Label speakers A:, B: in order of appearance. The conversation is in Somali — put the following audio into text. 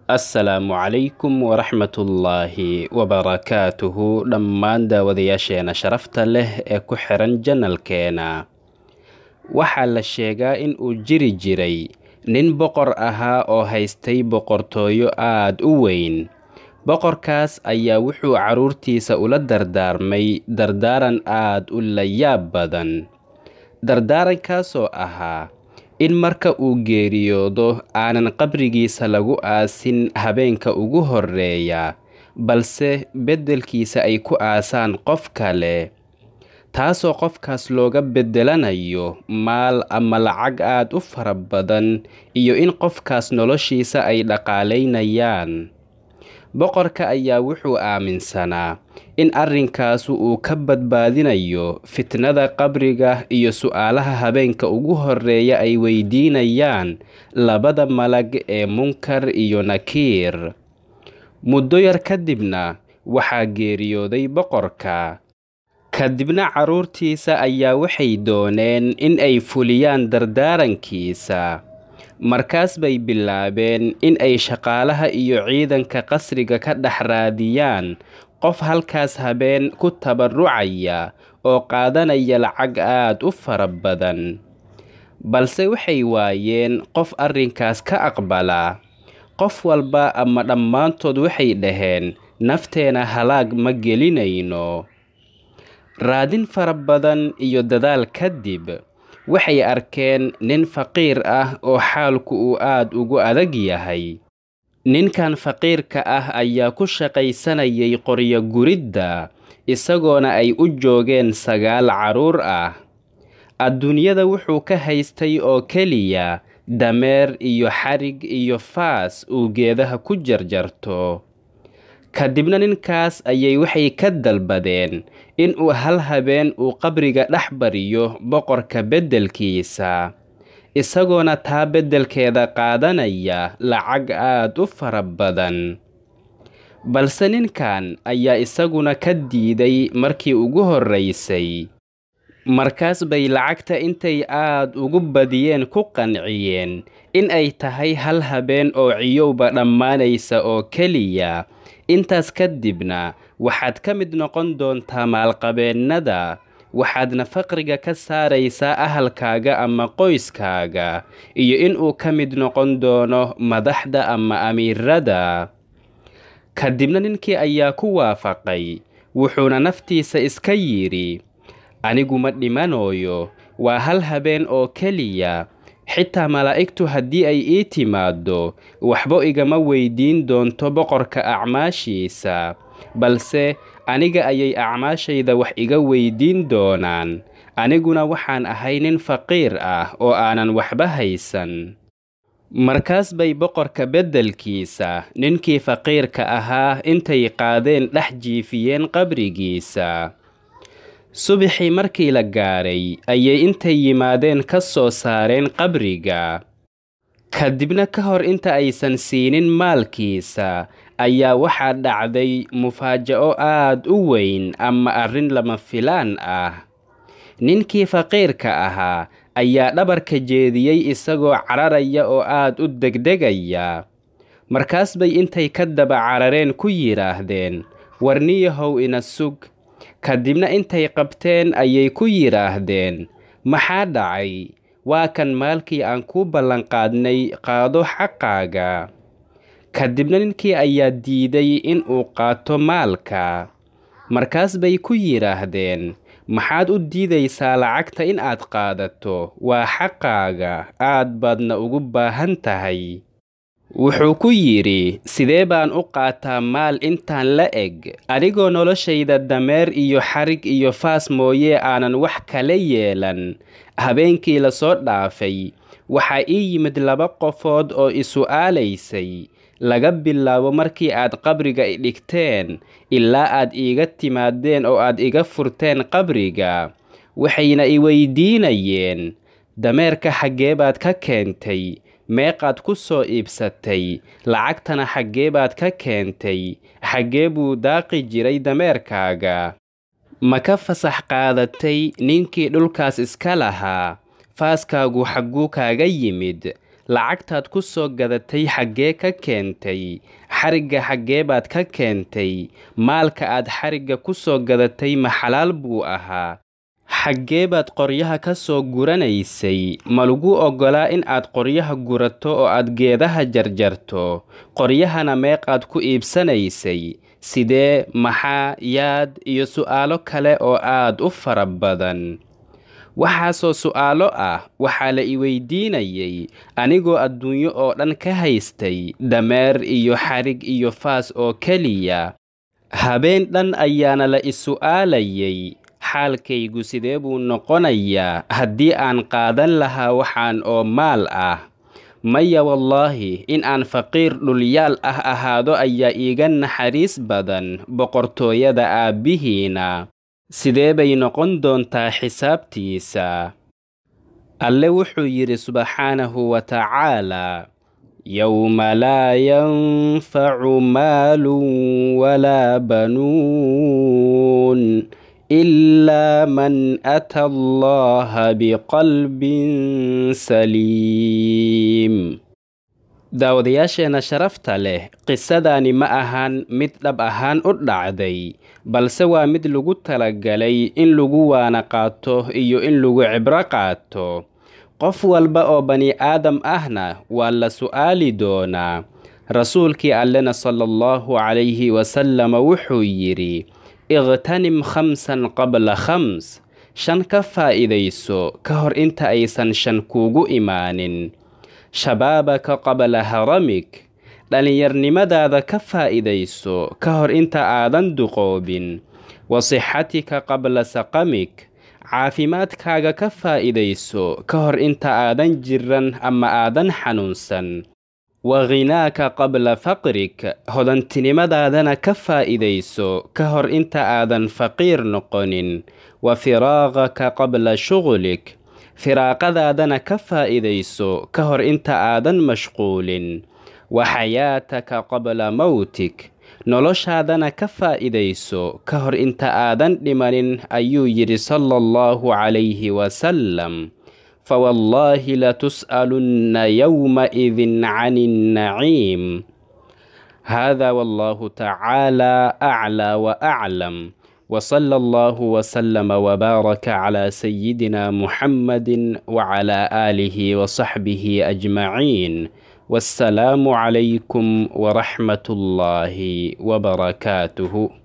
A: assalaamu calaykum waraxmatullaahi wabarakaatuhu dhammaan daawadayaasheena sharafta leh ee ku xiran janalkeena waxaa la sheegaa in uu jiri jiray nin boqor ahaa oo haystay boqortooyo aad u weyn boqorkaas ayaa wuxuu carruurtiisa ula dardaarmay dardaaran aad u layaab badan dardaarankaasoo ahaa in marka uu geeriyoodo aanan qabrigiisa lagu aasin habeenka ugu horreeya balse beddelkiisa ay ku aasaan qof kale taasoo qofkaas looga beddelanayo maal ama lacag aad u fara badan iyo in qofkaas noloshiisa ay dhaqaalaynayaan boqorka ayaa wuxuu aaminsanaa in arrinkaasu uu ka badbaadinayo fitnada qabriga iyo su'aalaha habeenka ugu horreeya ay weydiinayaan labada malag ee munkar iyo nakiir muddo yar kadibna waxaa geeriyooday boqorka kadibna carruurtiisa ayaa waxay dooneen in ay fuliyaan dardaarankiisa markaas bay bilaabeen in ay shaqaalaha iyo ciidanka qasriga ka dhex raadiyaan qof halkaas habeen ku tabarrucaya oo qaadanaya lacag aad u fara badan balse waxay waayeen qof arrinkaas ka aqbala qof walba ama dhammaantood waxay dhaheen nafteena halaag ma gelinayno raadin fara badan iyo dadaal kadib waxay arkeen nin faqiir ah oo xaalku uu aad ugu adag yahay ninkan faqiirka ah ayaa ku shaqaysanayay qoryo guridda isagoona ay u joogeen sagaal carruur ah adduunyada wuxuu ka haystay oo keliya dameer iyo xarig iyo faas uu geedaha ku jarjarto kadibna ninkaas ayay waxay ka dalbadeen inuu hal habeen uu qabriga dhex bariyo boqorka beddelkiisa isagoona taa beddelkeeda qaadanaya lacag aad u fara badan balse ninkan ayaa isaguna ka diiday markii ugu horraysay markaas bay lacagta intay aad ugu badiyeen ku qanciyeen in ay tahay hal habeen oo ciyowba dhammaanaysa oo keliya intaas kadibna waxaad ka mid noqon doontaa maalqabeennada waxaadna faqriga ka saaraysaa ahalkaaga ama qoyskaaga iyo inuu ka mid noqon doono madaxda ama amiirada kadibna ninkii ayaa ku waafaqay wuxuuna naftiisa iska yidhi anigu ma dhimanooyo waa hal habeen oo keliya xitaa malaa'igtu haddii ay ii timaaddo waxba igama weydiin doonto boqorka acmaashiisa balse aniga ayay acmaashayda wax iga weydiin doonaan aniguna waxaan ahay nin faqiir ah oo aanan waxba haysan markaas bay boqorka beddelkiisa ninkii faqiirka ahaa intay qaadeen dhex jiifiyeen qabrigiisa subaxii markii la gaaray ayay intay yimaadeen ka soo saareen qabriga kadibna ka hor inta aysan siinin maalkiisa ayaa waxaa dhacday mufaaja'o aad u weyn ama arrin lama filaan ah ninkii faqiirka ahaa ayaa dhabarka jeediyey isagoo cararaya oo aad u degdegaya markaas bay intay ka daba carareen ku yidhaahdeen warniyahow ina sug kadibna intay qabteen ayay ku yidhaahdeen maxaa dhacay waa kan maalkii aan kuu ballanqaadnay qaado xaqaaga kadibna ninkii ayaa diiday in uu qaato maalka markaas bay ku yidhaahdeen maxaad u diidaysaa lacagta in aad qaadato waa xaqaaga aad baadna ugu baahan tahay wuxuu ku yidhi sidee baan u qaataa maal intaan la eg anigoo noloshayda dameer iyo xarig iyo faas mooyee aanan wax kala yeelan habeenkii lasoo dhaafay waxaa ii yimid laba qofood oo isu'aalaysay laga bilaabo markii aad qabriga idhigteen ilaa aad iiga timaadeen oo aad iga furteen qabriga waxayna i weydiinayeen dameerka xaggee baad ka keentay meeqaad ku soo iibsatay lacagtana xaggee baad ka keentay xaggee buu daaqi jiray dameerkaaga ma ka fasax qaadatay ninkii dhulkaas iska lahaa faaskaagu xagguu kaaga yimid lacagtaad ku soo gadatay xaggee ka keentay xarigga xaggee baad ka keentay maalka aad xarigga ku soo gadatay ma xalaal buu ahaa xaggee baad qoryaha ka soo guranaysay ma lagu oggolaa in aad qoryaha gurato oo aad geedaha jarjarto qoryahana meeqaad ku iibsanaysay sidee maxaa yaad iyo su'aalo kale oo aad u fara badan waxaasoo su'aalo ah waxaa la i weydiinayay anigoo adduunyo oo dhan ka haystay dameer iyo xarig iyo faas oo keliya habeen dhan ayaana la i su'aalayay xaalkaygu sidee buu noqonayaa haddii aan qaadan lahaa waxaan oo maal ah maya wallaahi in aan faqiir dhulyaal ah ahaado ayaa iiga naxariis badan boqortooyada aabbihiina sidee bay noqon doontaa xisaabtiisa alle wuxuu yidhi subxaanahu wa tacaalaa yowma laa yanfacu maalun walaa banuun ilaa man ata allaha biqalbin saliim daawadayaasheenna sharafta leh qisadaani ma ahan mid dhab ahaan u dhacday balse waa mid lagu talagalay in lagu waana qaato iyo in lagu cibro qaato qof walba oo bani aadam ahna waa la su'aali doonaa rasuulkii allena sala allahu calayhi wasalama wuxuu yidhi iqhtanim khamsan qabla khams shan ka faa'iidayso ka hor inta aysan shan kuugu imaanin shabaabaka qabla haramik dhallinyarnimadaada ka faa'iidayso ka hor inta aadan duqoobin wa sixatika qabla saqamik caafimaadkaaga ka faa'iidayso ka hor inta aadan jiran ama aadan xanuunsan wa khinaaka qabla faqrik hodantinimadaadana ka faa'iidayso ka hor inta aadan faqiir noqonin wa firaaqaka qabla shughlik firaaqadaadana ka faa'iidayso ka hor inta aadan mashquulin wa xayaataka qabla mowtik noloshaadana ka faa'iidayso ka hor inta aadan dhimanin ayuu yidhi sala allahu calayhi wasalam fawallaahi latus'alunna yowmaidin cani nnaciim hada wallahu tacaala aclaa wa aclam وصلى الله وسلم وبارك على سيدنا محمد وعلى آله وصحبه أجمعين والسلام عليكم ورحمة الله وبركاته